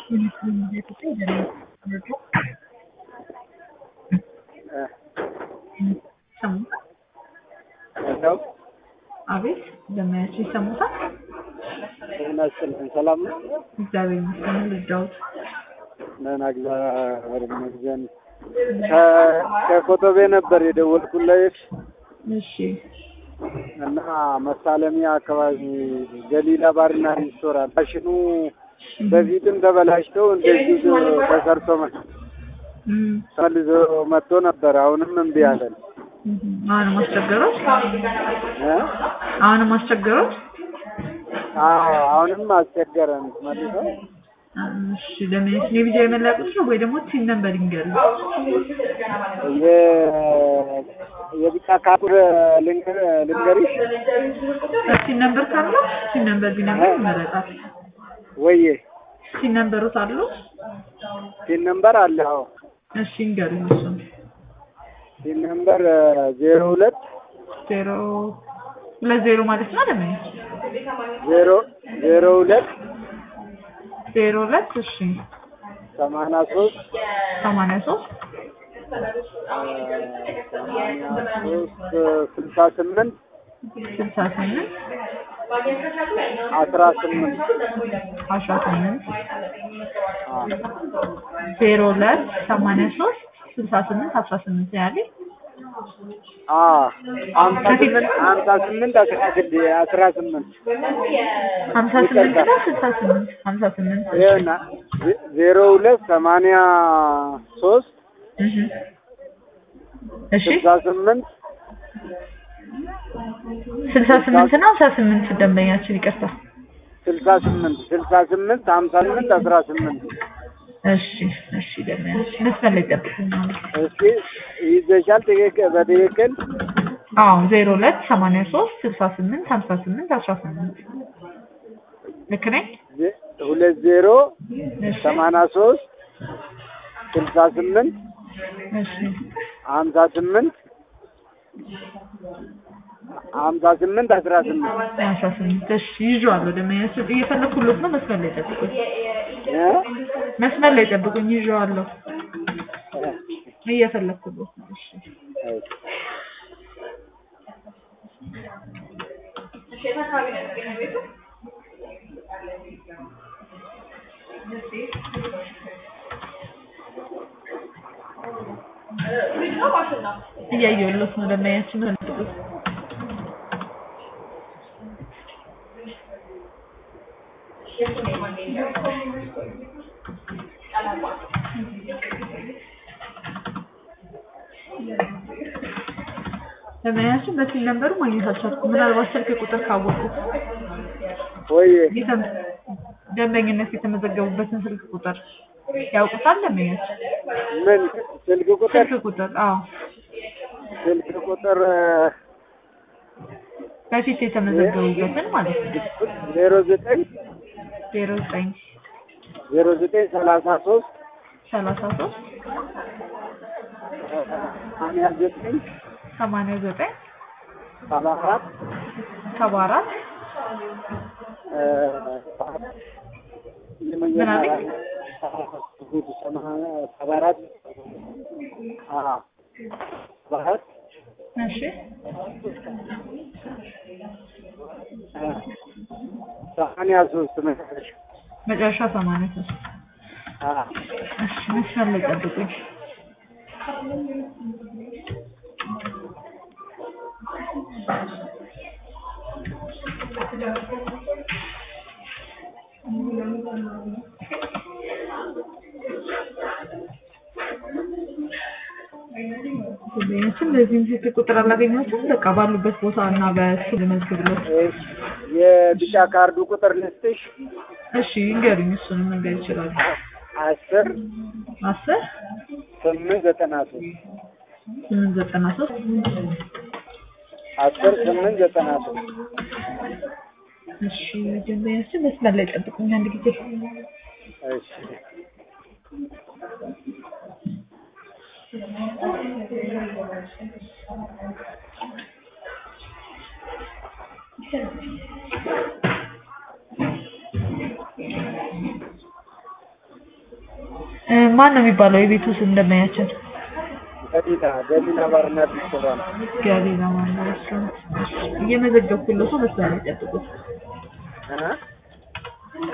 ሰው አቤት እንደማያቸው ይሰሙታል። ጤና ይስጥልኝ። ሰላም ነው? እግዚአብሔር ይመስገን። ልርዳዎት? ደህና እግዚአብሔር ይመስገን። ከ- ከኮተቤ ነበር የደወልኩልሽ እሺ እና መሳለሚያ አካባቢ ገሊላ ባርና ሬስቶራንት ማሽኑ በፊትም ተበላሽተው እንደዚሁ ተሰርቶ መ- እም፣ ተመልሶ መጥቶ ነበር። አሁንም እምቢ አለን እም፣ አሁንም አስቸገሮት? እ? አሁንም አስቸገሮት? አዎ አሁንም አስቸገረን መልሶ እሺ ለምን እኔ ብቻ የመላቁት ነው ወይ ደግሞ ቲን ነበር ይንገሩ። የ- የቢጫ ካርድ ልንገር ልንገርሽ ቲን ነበር ካለው ቲን ነበር ቢነግሩ ይመረጣል። ወዬ ቲን ነምበሮት አሉ? ሲን ነምበር አለ። አዎ እሺ ይንገሩኝ። እሱን ሲን ነምበር ዜሮ ሁለት ዜሮ ሁለት ዜሮ ማለት ነው ለምን ዜሮ ዜሮ ሁለት ዜሮ ሁለት እሺ ሰማንያ ሶስት ሰማንያ ሶስት ሰማንያ ሶስት ስልሳ ስምንት ስልሳ ስምንት አስራ ስምንት አስራ ስምንት ዜሮ ሁለት ሰማንያ ሶስት ስልሳ ስምንት አስራ ስምንት ያለ ሀምሳ ስምንት ሀምሳ ስምንት አስራ ስድስት አስራ ስምንት ሀምሳ ስምንት ነው ስልሳ ስምንት ሀምሳ ስምንት ይኸውና ዜ- ዜሮ ሁለት ሰማንያ ሶስት እሺ እሺ ስልሳ ስምንት ስልሳ ስምንት ነው ሀምሳ ስምንት ደንበኛችን ይቅርታ ስልሳ ስምንት ስልሳ ስምንት ሀምሳ ስምንት አስራ ስምንት እሺ እሺ ደንበኛችን መስመር ላይ ጠብቁኝ እስኪ ይዘሻል ትክክል በትክክል አዎ ዜሮ ሁለት ሰማንያ ሶስት ስልሳ ስምንት ሀምሳ ስምንት አስራ ስምንት ልክ ነኝ ዜ- ሁለት ዜሮ እሺ ሰማንያ ሶስት ስልሳ ስምንት እሺ ሀምሳ ስምንት ሀምሳ ስምንት አስራ ስምንት አስራ ስምንት እሺ ይዤዋለሁ ደንበኛችን እየፈለኩሎት ነው መስመር ላይ ጠብቁኝ እ? መስመር ላይ ጠብቁኝ ይዤዋለሁ እየፈለኩሎት ነው እሺ እያየሁሎት ነው ደንበኛችን ጠብቁኝ ደንበኛችን በስልክ ነበሩ ማግኘት አልቻልኩም ምናልባት ስልክ ቁጥር ካወቁ ወይ የተም- ደንበኝነት የተመዘገቡበትን ስልክ ቁጥር ያውቁታል ደንበኛችን ምን ስልክ ቁጥር ስልክ ቁጥር አዎ ስልክ ቁጥር በፊት የተመዘገቡበትን ማለት ነው ዜሮ ዘጠኝ ዜሮ ዘጠኝ ዜሮ ዘጠኝ ሰላሳ ሶስት ሰላሳ ሶስት ሰማንያ ዘጠኝ ሰማንያ ዘጠኝ ሰባ አራት ሰባ አራት ምን አለኝ? ሰባ አራት አዎ ሰባ አራት እሺ ሰማንያ ሶስት መጨረሻ መጨረሻ ሰማንያ ሶስት አዎ እሺ መስመር ላይ ጠብቁኝ ደንበኛችን በዚህም ስልክ ቁጥር አላገኘሁትም በቃ ባሉበት ቦታ እና በሱ ልመዝግብሎት እሺ የቢጫ ካርዱ ቁጥር ልስጥሽ እሺ ይንገሩኝ እሱንም መንገድ ይችላሉ አስር አስር ስምንት ዘጠና ሶስት ስምንት ዘጠና ሶስት አስር ስምንት ዘጠና ሶስት እሺ ደንበኛችን መስመር ላይ ጠብቁኝ አንድ ጊዜ እሺ እ፣ ማን ነው የሚባለው የቤቱ ስም እንደማያችን? ገሊላ ገሊላ ባርና ሬስቶራንት ገሊላ ማለት ነው። እየመዘገብኩለት ነው። መስመር ላይ ጠብቁት። እ